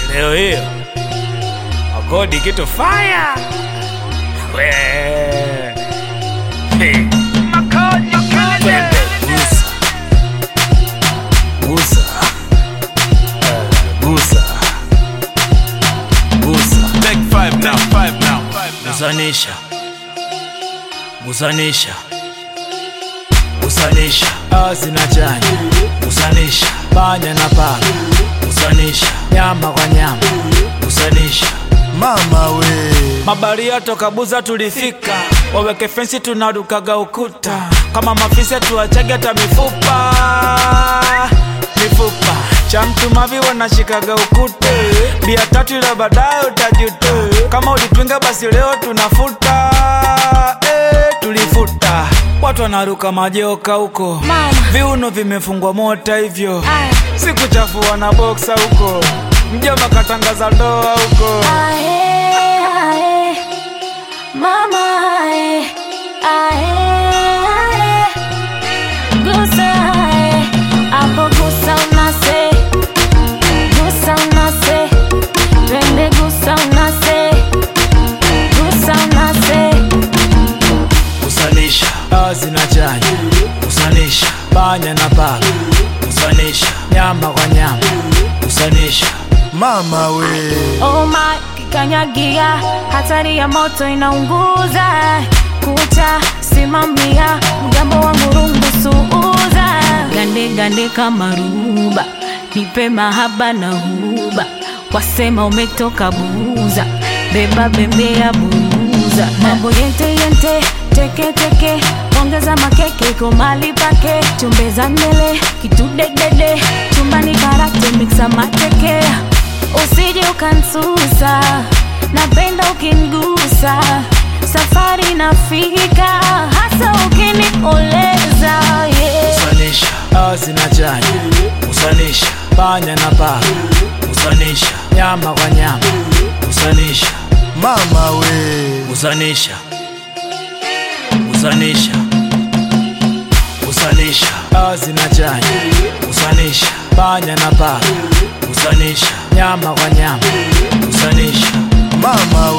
leo hiyo akodi kitu faya we Hey. Twende, gusa gusa Eh, gusa gusa Take five now, five now, five now. gusanisha gusanisha gusanisha dawa zinachanya gusanisha panya na paka gusanisha nyama kwa nyama gusanisha mama we mabaria toka buza tulifika waweke fensi tunarukaga ukuta kama mafisa tuachage hata mifupa mifupa cha mtu mavi wanashikaga ukute bia tatu ila baadaye utajuta kama ulipinga basi leo tunafuta eh, tulifuta watu wanaruka majoka huko Mama. viuno vimefungwa mota hivyo Aya. sikuchafua na boksa huko mjoma katangaza ndoa huko Ae, ae, mama ae, ae, ae. Gusa ae, hapo gusa unase, gusa unase, twende gusa unase, gusa unase. kusanisha dawa zinachanya kusanisha panya na paka kusanisha nyama kwa nyama kusanisha mama we Oh my, kikanyagia, hatari ya moto inaunguza. Kucha simamia, mgambo wangu rungu suuza. Gande gande kama ruba, nipe mahaba na huba. Wasema umetoka buza, beba bembea buza. Mambo yente yente, teke teke, ongeza makeke iko mali pake. Chumbeza mbele, kitu dedede, chumbani karate mixa mateke usije ukansusa napenda ukingusa safari nafika hasa ukinikoleza yeah. kusanisha dawa zinachanya kusanisha panya na paka kusanisha nyama kwa nyama kusanisha mama we kusanisha kusanisha kusanisha dawa zinachanya kusanisha panya na paka kusanisha nyama kwa nyama kusanisha mama